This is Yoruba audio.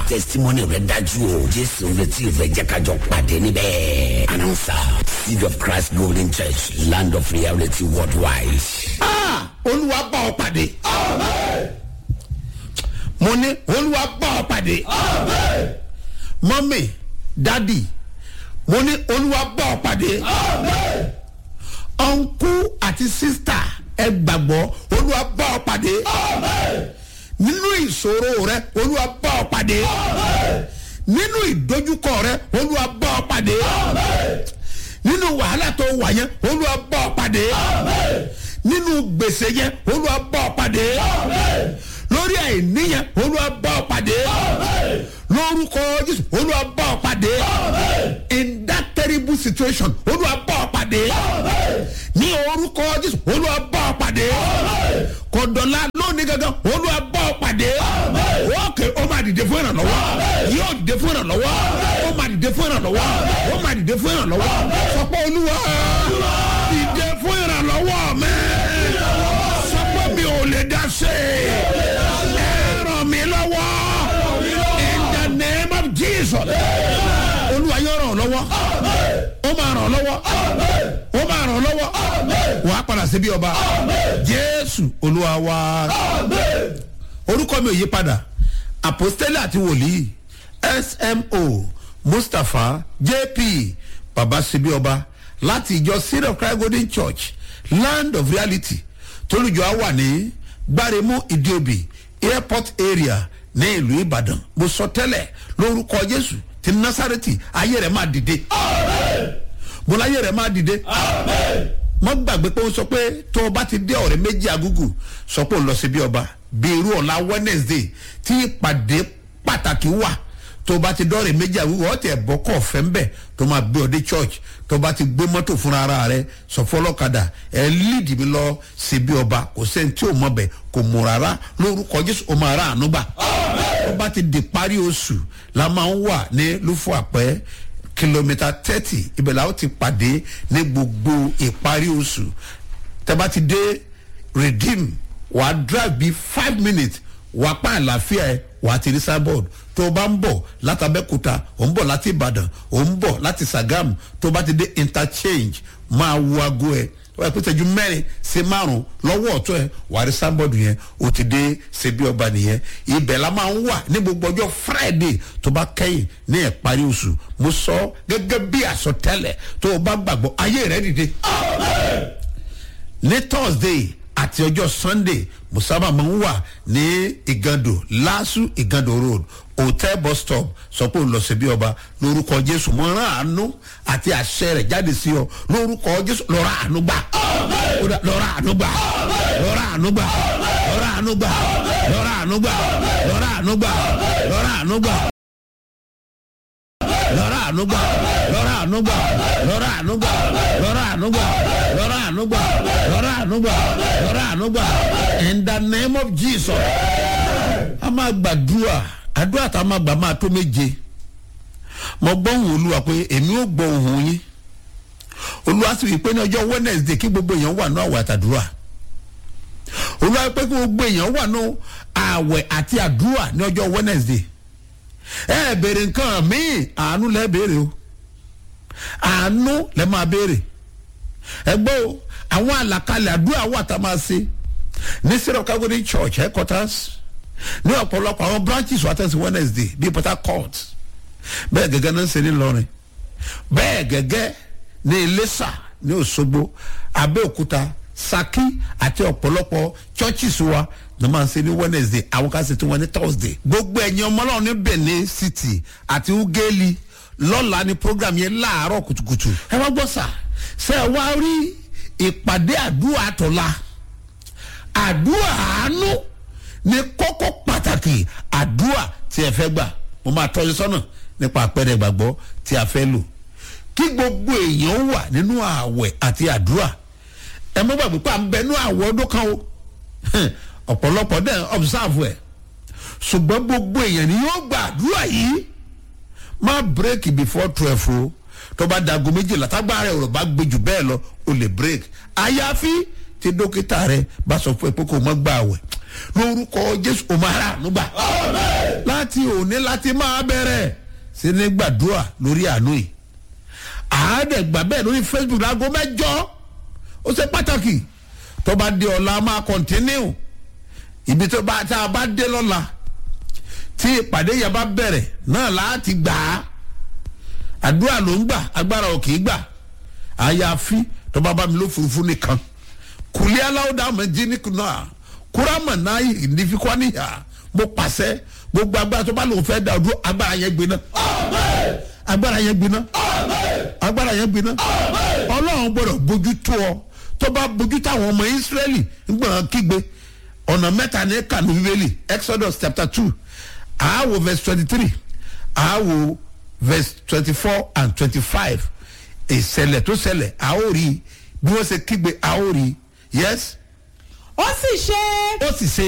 testimony rẹ dájú o jésù ń retí ìfẹ́ jẹ́ kájọ pàdé níbẹ̀. announcer seed of christ golden church land of reality worldwide. olúwa bá ọ pàdé. mo ní olúwa bá ọ pàdé. mọ́mì dádì mo ní olúwa bá ọ pàdé. ọ̀nkú àti sísítà ẹ gbàgbọ́ olúwa bá ọ pàdé. nínú ìṣòro rẹ olúwa bá ọ pàdé. nínú ìdojúkọ rẹ olúwa bá ọ pàdé. nínú wàhálà tó wà yẹn olúwa bá ọ pàdé. nínú gbèsè yẹn olúwa bá ọ pàdé. lórí àìní yẹn olúwa bá ọ pàdé. lórúkọ jésù olúwa bá ọ pàdé. in that terrible situation olúwa bá ọ pàdé. ní orúkọ jésù olúwa bá ọ pàdé. kọ̀dọ̀lá lónìí gangan olúwa bá ọ pàdé. wọ́ọ̀kì ó máa dìde fún ìrànlọ́wọ́ yóò dìde fún ìrànlọ́wọ́ ó máa dìde fún ìrànlọ́wọ́ ó máa dìde fún ìrànlọ́wọ́ sọ pé olúwa dìde fún ìrànlọ́wọ́ mi sọ pé mi ò lè dá sí i ẹ ràn mí lọ́wọ́ in the name of jesus olúwa yóò ràn ọ́ lọ́wọ́ ó máa ràn ọ́ lọ́wọ́ ó máa ràn ọ́ lọ́wọ́ wàá padà síbi ọba jésù olúwa wa orúkọ mi ò yí padà apostoli àti wòlíì smo mustapha jp babasibi ọba láti ìjọ city of christ golden church land of reality tolújọ á wà ní gbáremú ìdíòbí airport area ní ìlú ìbàdàn mo sọ tẹ́lẹ̀ lórúkọ jésù ti nasareti ayé rẹ̀ máa dìde mo láyé rẹ̀ máa dìde mọ gbàgbé pé ó sọ pé tó o bá ti dé ọ̀rẹ́ méjì agúgù sọ pé ó lọ sí bí ọba bí irú ọ̀la wednesday tí ìpàdé pàtàkì wà tó o bá ti dọ́ọ̀rẹ́ méjì agúgù ọ̀ tẹ̀ bọ́ kọ́ ọ̀fẹ́ ńbẹ̀ tó máa gbé ọ dé church tó o bá ti gbé mọ́tò fúnra ara rẹ sọ fọlọ́kadà ẹ líìdì mi lọ sí bí ọba kò sẹ́ni tí ò mọ̀ bẹ̀ kò mú rárá lórúkọ jésù ó máa rà àánú gbà tó bá ti di parí oṣù la máa ń wà ní lúfọ àpẹ́ kìlómítà thirty ibẹ̀ la ó ti pàdé ní gbogbo ìparí oṣù tẹ́bá ti dé redeem wà á drive bíi five minutes wà á pa àlàáfíà ẹ wà á ti rí sábọ̀d tó o bá ń bọ̀ látàbẹ́kúta ò ń bọ̀ láti ìbàdàn ò ń bọ̀ láti sàgámù tó o bá ti dé interchange máa wo aago ẹ wọ́n yẹ pé tẹ́jú mẹ́rin sí márùn lọ́wọ́ ọ̀tún ẹ̀ wà á rí sábọ̀dù yẹn o ti dé ṣebí ọba nìyẹn ibẹ̀ la máa ń wà ní gbogbo ọjọ́ friday tó bá kẹ́yìn ní ìparí oṣù mo sọ gẹ́gẹ́ bí àsọtẹ́lẹ̀ tó o bá gbàgbọ́ ayé rẹ̀ dìde. ní thursday àti ọjọ́ sunday mo sábà máa ń wà ní ìgàndò lásù ìgàndò road hotel bus stop sọ pé òun lọ sí bí ọba lórúkọ jésù mo rán àánú àti àṣẹ rẹ jáde sí ọ lórúkọ jésù lọ́ra àánú gbà lọ́ra àánú gbà lọ́ra àánú gbà lọ́ra àánú gbà lọ́ra àánú gbà lọ́ra àánú gbà lọ́ra àánú gbà lọ́ra àánú gbà lọ́ra àánú gbà lọ́ra àánú gbà lọ́ra àánú gbà lọ́ra àánú gbà lọ́ra àánú gbà lọ́ra àánú gbà in the name of jesus a máa gbàdúrà àdúrà tá a máa gbà máa tó méje mo gbọ́ ohun olúwa pé èmi ò gbọ́ ohun yín olúwa sì wí pé ní ọjọ́ wednesday kí gbogbo èèyàn wà ní àwẹ̀ àtàdúrà olúwa pé kí gbogbo èèyàn wà ní àwẹ̀ àti àdúrà ní ọjọ́ wednesday ẹ béèrè nǹkan míì àánú lẹ béèrè o àánú lẹ máa béèrè ẹ gbọ́ o àwọn àlàkalẹ̀ àdúrà wà tá a máa ṣe ní syrup calgary church headquarters ní ọ̀pọ̀lọpọ̀ àwọn branches wà tẹ̀sí wednesday bíi port harcourt bẹ́ẹ̀ gẹ́gẹ́ ní ṣe ní lọ́rin bẹ́ẹ̀ gẹ́gẹ́ ní iléṣà ní òṣogbo abẹ́òkúta saki àti ọ̀pọ̀lọpọ̀ churches wa ní máa ń ṣe ní wednesday àwọn kan ṣe tí wọ́n ní thursday gbogbo ẹ̀yin ọmọláwọn ní benin city àti ugeli lọ́la ní program yẹn láàárọ̀ kùtùkùtù ẹ wá gbọ́ sà ṣe ẹ wá rí ìpàdé àdúrà àtọ̀la àdúrà àánú ní kókó pàtàkì àdúrà tí ẹ fẹ́ gbà mo máa tọ́jú sọ́nà nípa àpẹẹrẹ ìgbàgbọ́ tí a fẹ́ lò kí gbogbo èèyàn wà nínú ààwẹ̀ àti àdúrà ẹ mọ́ gbàgbé pé à ń bẹ nínú àwọ̀ ọdún kan o ọ̀pọ̀lọpọ̀ dẹ̀ observe ẹ̀ ṣùgbọ́n gbogbo èèyàn ni yóò gba àdúrà yìí má break before twelve o tó bá dago méjìlá tágbára rẹ̀ ò bá gbé jù bẹ́ẹ̀ lọ o lè break àyàfi tí dókítà rẹ bá sọ fún ẹ pé kò mọ́ gbà wẹ̀ lórúkọ jésù o máa rà ànúgbà láti òní láti máa bẹ̀rẹ̀ sí ní gbàdúrà lórí àánú yìí àádẹ́gbà bẹ́ẹ̀ lórí facebook láago mẹ́jọ ó ṣe pàtàkì tó bá dé ọ̀la máa kọ̀ntínú ibi tó bá tá a bá dé lọ́la tí ìpàdé yẹn bá bẹ̀rẹ̀ náà láti gbà á àdúrà ló ń gbà agbára ò kì í gbà àyàfi tó bá bá mi ló furuufú nìkan kùlí aláwòdà méjì nìkan kúrámà náà ìdífikọ́ níyà mo pàṣẹ gbogbo agbára tó bá lòun fẹ́ dà ọdún agbára yẹn gbiná agbára yẹn gbiná agbára yẹn gbiná ọlọ́run gbọ́dọ̀ bójú tó ọ tó bá bójú tó àwọn ọmọ ìsírẹ́lì ńgbọ̀n kígbe ọ̀nà mẹ́ta ní kànú bíbélì exodus chapter two àáwò verse twenty three àáwò verse twenty four and twenty five ìṣẹ̀lẹ̀ tó ṣẹlẹ̀ àórí bí wọ́n ṣe kígbe àórí yes ó sì ṣe ó sì ṣe